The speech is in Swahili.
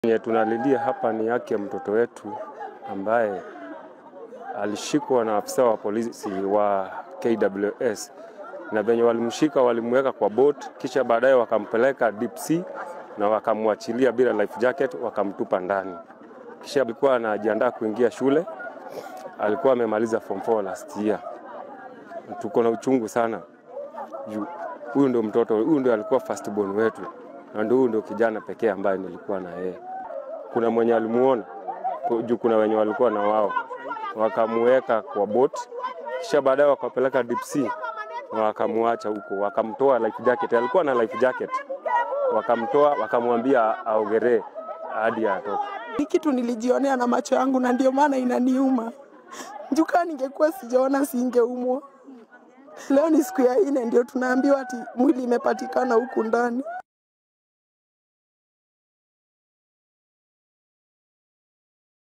Yenye tunalilia hapa ni haki ya mtoto wetu ambaye alishikwa na afisa wa polisi wa KWS na venye walimshika walimweka kwa boat, kisha baadaye wakampeleka deep sea na wakamwachilia bila life jacket, wakamtupa ndani. Kisha alikuwa anajiandaa kuingia shule, alikuwa amemaliza form 4 last year. Tuko na uchungu sana juu huyu ndio mtoto, huyu ndio alikuwa first born wetu, na ndio huyu ndio kijana pekee ambaye nilikuwa na yeye. Kuna mwenye alimuona ku- juu, kuna wenye walikuwa na wao, wakamuweka kwa boat, kisha baadaye wakapeleka deep sea na wakamuacha huko, wakamtoa life jacket, alikuwa na life jacket, wakamtoa wakamwambia aogeree hadi atoke. Ni kitu nilijionea na macho yangu na ndio maana inaniuma. Jukaa ningekuwa sijaona singeumwa. Leo ni siku ya nne ndio tunaambiwa ati mwili imepatikana huku ndani.